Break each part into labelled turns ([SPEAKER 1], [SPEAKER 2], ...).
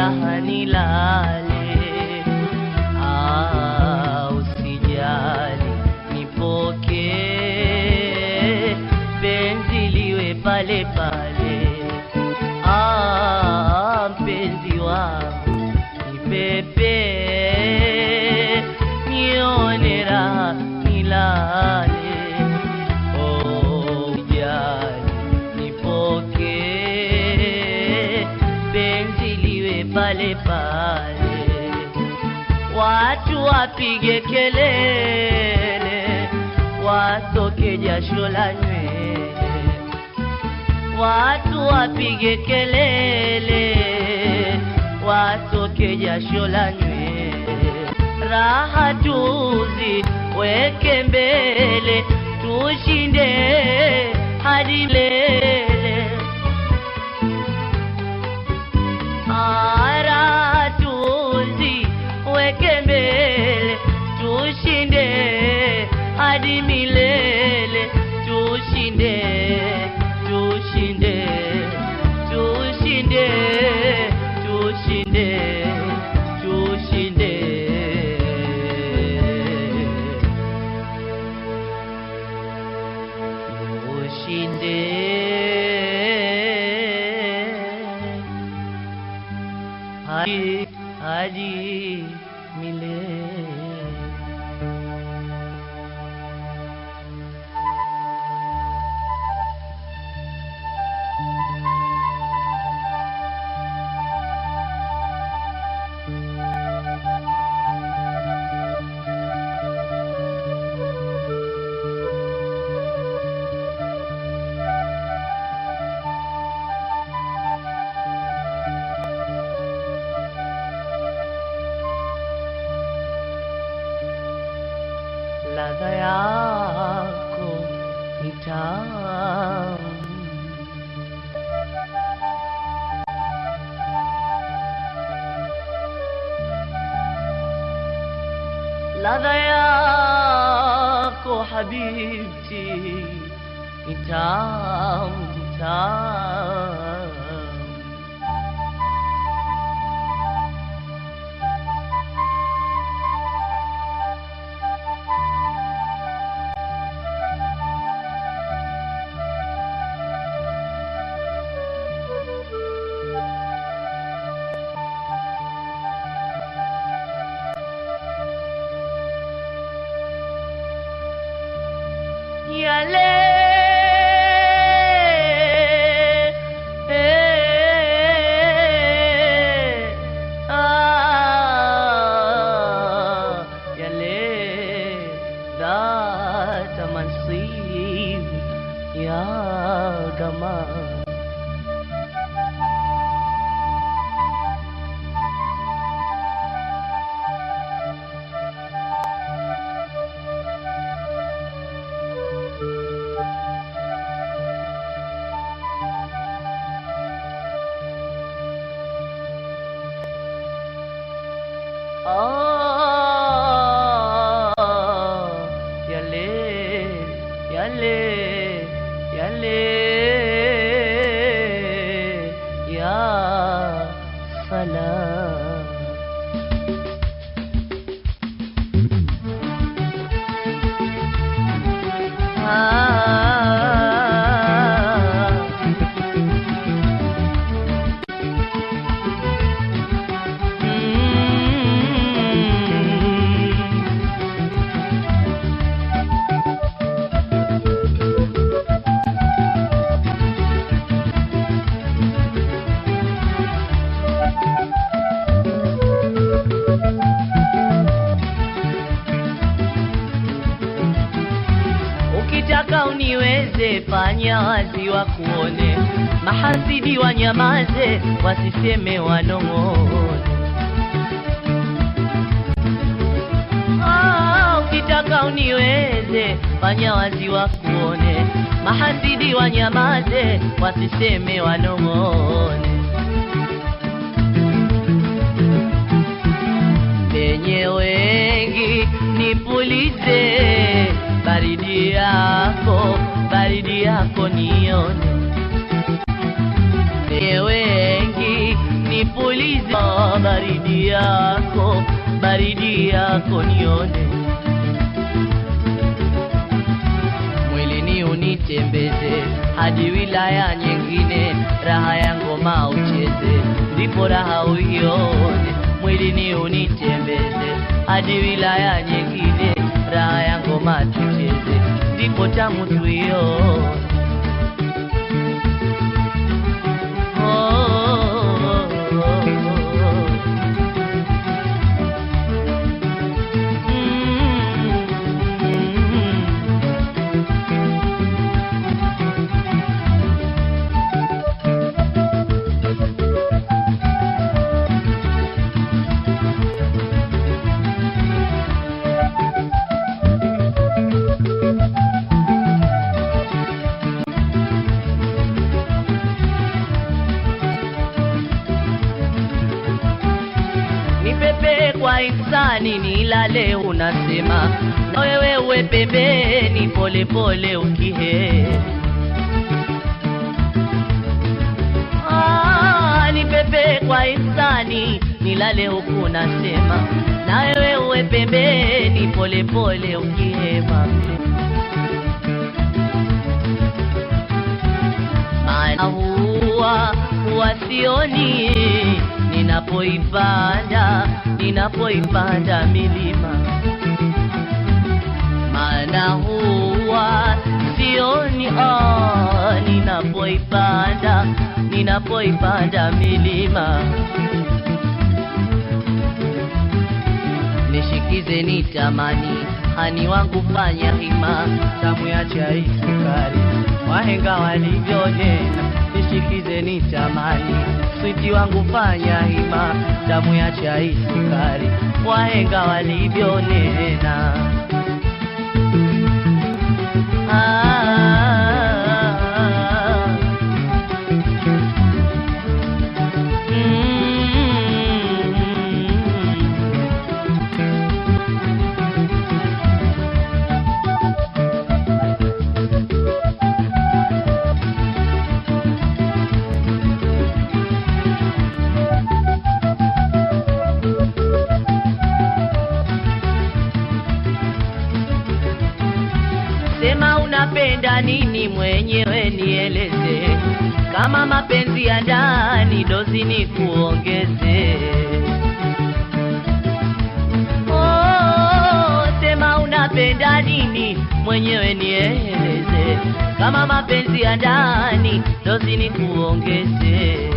[SPEAKER 1] raha nilale. Ah, usijali nipokee, penzi liwe pale pale. Ah, mpenzi wangu nipepe, nione raha nilale. Oh, usijali nipokee, penzi liwe pale pale watu wapige kelele, watoke jasho la nywele. Watu wapige kelele, watoke jasho la nywele. Raha tuzi weke mbele, tushinde hadi lele. Ara tuzi weke mbele, tushinde hadi milele, tushinde, tushinde, tushinde, tushinde, tushinde. Tushinde hadi hadi milele. ladha yako ni tamu, ladha yako habibti ni tamu, ni tamu. yale ah, yale ذات منصيب يا جمال Ah, yale, yale, yale, ya salam. Ah. Mm. Ukitaka uniweze, fanya wazi wa kuone, mahasidi wanyamaze, wasiseme wanong'one. Ah, ukitaka uniweze, fanya wazi wa kuone, mahasidi wanyamaze, wasiseme wanong'one. penye wengi nipulize baridi yako baridi yako nione penye wengi nipulize baridi yako, baridi yako nione mwilini unitembeze hadi wilaya nyingine, raha ya ngoma ucheze, ndipo raha uione. Mwilini unitembeze hadi wilaya nyingine, raha ya ngoma tucheze, ndipo tamu tuione. Oh, oh, oh, oh. Mm. Nipepe kwa insani nilale, unasema na wewe uwe pembeni, pole pole ukihe Ah, nipepe kwa insani nilale huku nasema na wewe uwe pembeni, pole pole ukihema maana huwa huwa sioni ninapoipanda ninapoipanda milima, maana huwa sioni ah, ninapoipanda ninapoipanda milima. Nishikize nitamani, hani wangu fanya hima, tamu ya chai sukari, wahenga walivyonena. Nishikize nitamani, switi wangu fanya hima, tamu ya chai sukari, wahenga walivyonena. Ah, mm. Sema unapenda nini mwenyewe nieleze, kama mapenzi ya ndani dozi ni kuongeze. Oh, sema unapenda nini mwenyewe nieleze, kama mapenzi ya ndani dozi ni kuongeze.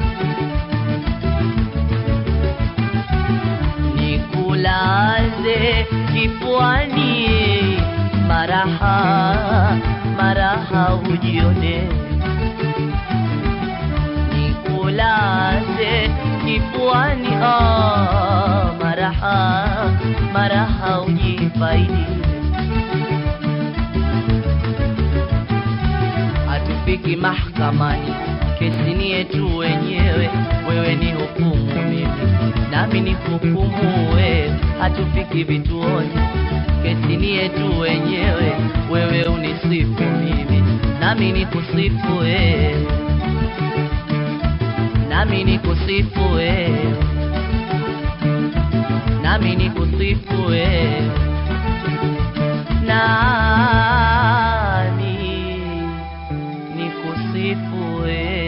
[SPEAKER 1] Nikulaze kifuani, maraha maraha ujione. Nikulaze kifuani, ah, maraha maraha ujifaidi. Hatufiki mahakamani, kesi ni yetu wenyewe, wewe ni hukumu mimi nami ni hukumu wewe, hatufiki vituoni, kesi ni yetu wenyewe, wewe unisifu mimi nami ni kusifu wewe, nami ni kusifu wewe, nami ni kusifu wewe, nami ni kusifu wewe.